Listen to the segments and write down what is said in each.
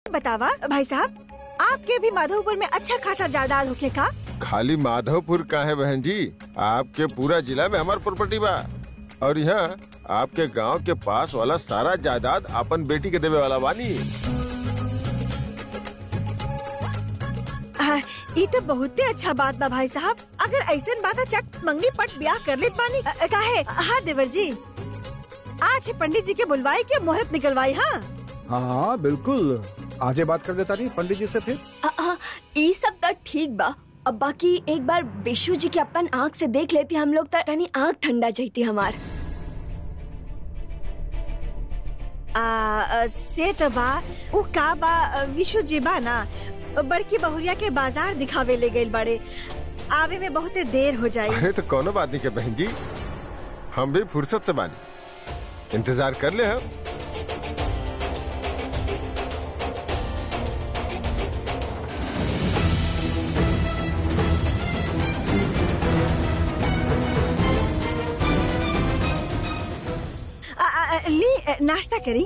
बात बतावा भाई साहब आपके भी माधोपुर में अच्छा खासा जायदाद होके का खाली माधवपुर का है बहन जी आपके पूरा जिला में हमार प्रॉपर्टी बा और यहाँ आपके गांव के पास वाला सारा जायदाद अपन बेटी के देवे वाला बानी हाँ, ई तो बहुते अच्छा बात बा भाई साहब अगर ऐसन बात है, चट मंगनी पट ब्याह कर लेत बानी अ, अ, काहे हाँ देवर जी आज ही पंडित जी के बुलवाई के मुहूर्त निकलवाई हाँ हाँ हाँ बिल्कुल आजे बात कर देता नहीं पंडित जी से फिर आ, आ, ई सब तो ठीक बा अब बाकी एक बार विशु जी के अपन आँख से देख लेती हम लोग तो यानी आँख ठंडा जाती हमार आ, अ, से तो बा वो का बा अ, विशु जी बा ना बड़की बहुरिया के बाजार दिखावे ले गइल बड़े आवे में बहुते देर हो जाई अरे तो कोनो बात नहीं के बहन जी हम भी फुर्सत से बानी इंतजार कर ले हम आ, आ, आ, ली अ, नाश्ता करी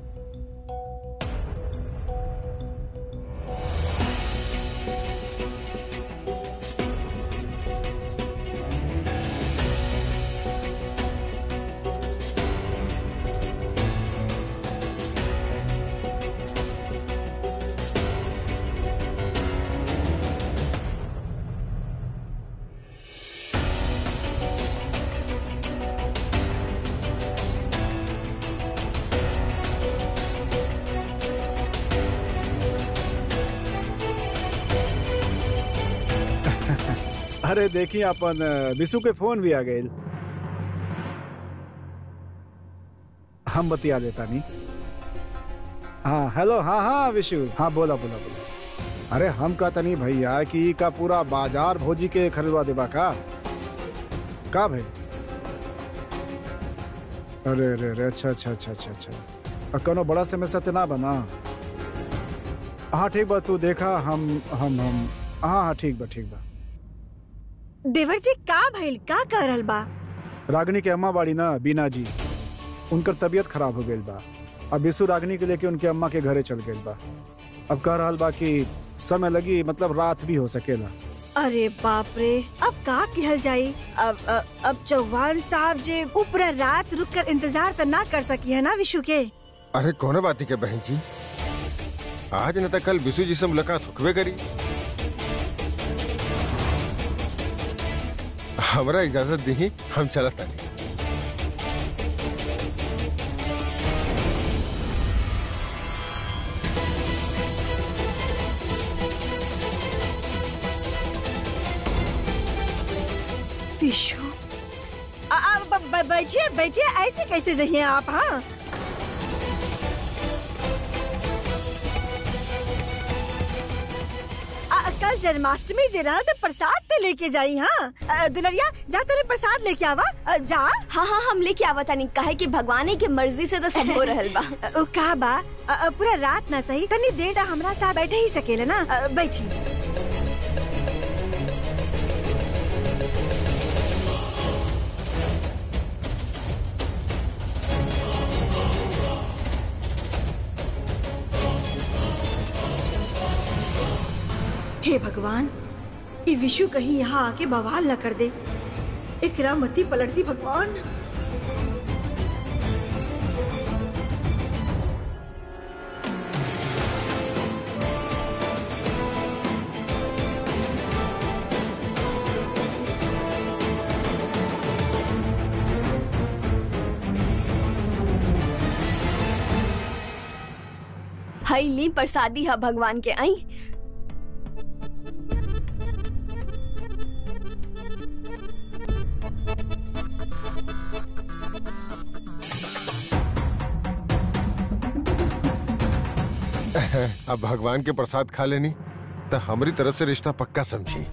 अरे देखिए अपन अ, विशु के फोन भी आ गए हम बतिया देता नहीं हाँ हेलो हाँ हाँ विशु हाँ बोला बोला बोला अरे हम कहता नहीं भैया कि ई का पूरा बाजार भोजी के खरीदवा देबा का का भाई अरे अरे अरे अच्छा अच्छा अच्छा अच्छा अच्छा अ, कोनो बड़ा समस्या तो ना बना हाँ ठीक बा तू देखा हम हम हम हाँ हाँ ठीक बा ठीक बा देवर जी का भइल का कर रहल बा रागनी के अम्मा बाड़ी ना बीना जी उनकर तबीयत खराब हो गई बा अब विशु रागनी के लेके उनके अम्मा के घरे चल गई बा अब कह रहा बा कि समय लगी मतलब रात भी हो सकेला अरे बाप रे अब का कहल जाई अब अब, अब चौहान साहब जे ऊपर रात रुक कर इंतजार तो ना कर सकी है ना विशु के अरे कोनो बात नहीं के बहन जी आज न तो कल विशु जी से मुलाकात होकबे करी हमरा इजाजत दी हम चलत तानी विशु आ, आ, ब- ब- बैठिए बैठिए ऐसे कैसे जहिए आप हाँ आ, कल जन्माष्टमी जे रहा तो प्रसाद ते लेके जाई हाँ आ, दुलरिया जा तेरे प्रसाद लेके आवा आ, जा हाँ हाँ हम लेके आवता नहीं काहे कि भगवाने के मर्जी से तो सब हो रहल बा आ, ओ का बा आ, आ, पूरा रात ना सही तनी देर ता हमरा साथ बैठे ही सकेले ना आ, बैठी हे भगवान ये विशु कहीं यहाँ आके बवाल न कर दे इकरा मती पलट दी भगवान हई ली प्रसादी है भगवान के आई अब भगवान के प्रसाद खा लेनी तो हमारी तरफ से रिश्ता पक्का समझी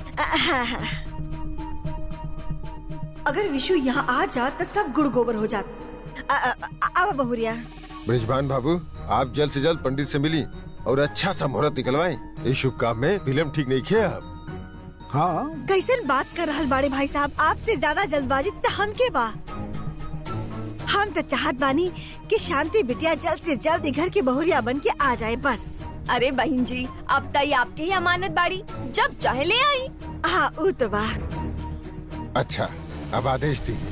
अगर विशु यहाँ आ जात तो सब गुड़ गोबर हो जात आ- आ- आ- आवा बहुरिया ब्रिजभान बाबू आप जल्द से जल्द पंडित से मिली और अच्छा सा मुहूर्त निकलवाएं इस शुभ काम में फिल्म ठीक नहीं किया आप हाँ कैसन बात कर रहल बाड़े भाई साहब आपसे ज्यादा जल्दबाजी तो हम के बा हम तो चाहत बानी कि शांति बिटिया जल्द से जल्द ई घर की बहुरिया बन के आ जाए बस अरे बहन जी अब तई आपके ही अमानत बाड़ी जब चाहे ले आई हाँ ऊ तो बा अच्छा अब आदेश दीजिए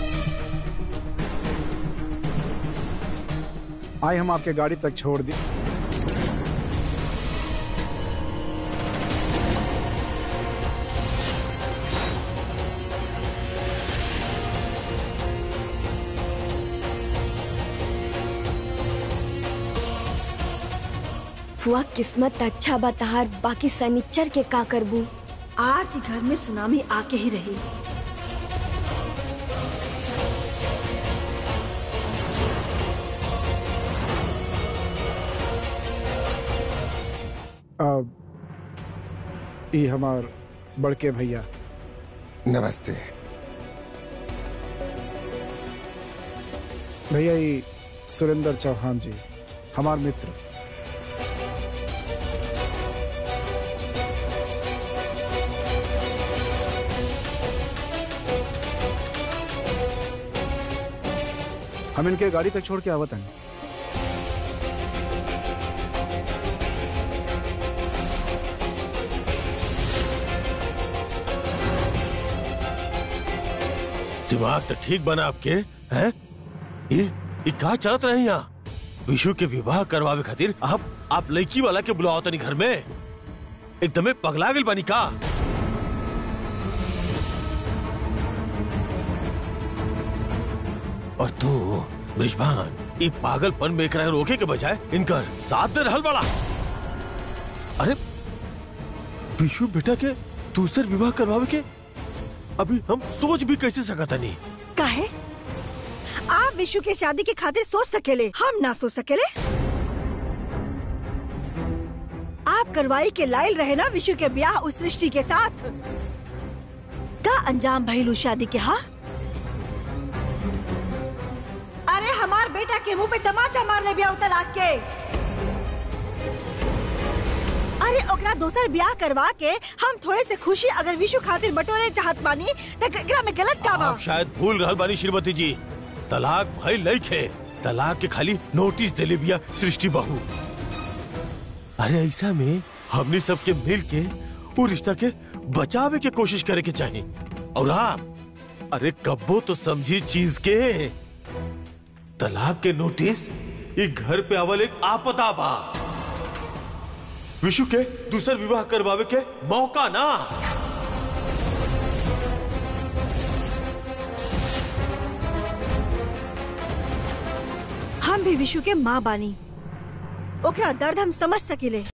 आए हम आपके गाड़ी तक छोड़ दी फुआ किस्मत अच्छा बताहार बाकी सनिच्चर के का करबू आज ही घर में सुनामी आके ही रही अब ई हमार बड़के भैया नमस्ते भैया ई सुरेंद्र चौहान जी हमार मित्र हम इनके गाड़ी तक छोड़ के आवत हन दिमाग तो ठीक बना आपके हैं ये ये का चलत रहे यहाँ विशु के विवाह करवावे खातिर आप आप लड़की वाला के बुलाओ तनी घर में एकदमे पगला गइल बानी का और तू ब्रिजभान ये पागलपन में एकरा रोके के बजाय इनकर साथ दे रहल बड़ा अरे विशु बेटा के दूसर विवाह करवावे के अभी हम सोच भी कैसे सकता नहीं काहे आप विशु के शादी की खातिर सोच सकेले हम ना सोच सकेले आप करवाई के लायल रहे ना विशु के ब्याह उस सृष्टि के साथ का अंजाम भइलू शादी के हाँ अरे हमार बेटा के मुंह पे तमाचा मार ले ब्याह तलाक के अरे ओकरा दोसर ब्याह करवा के हम थोड़े से खुशी अगर विशु खातिर बटोरे चाहत बानी त एकरा में गलत का बा आप शायद भूल रहल बानी श्रीमती जी तलाक भई लइखे तलाक के खाली नोटिस देले बिया सृष्टि बहू अरे ऐसा में हमनी सबके मिल के वो रिश्ता के बचावे के कोशिश करे के चाहिए और आप अरे कब्बो तो समझी चीज के तलाक के नोटिस ये घर पे आवल एक आपदा बा विशु के दूसर विवाह करवावे के मौका ना हम भी विशु के माँ बानी ओकरा दर्द हम समझ सकिले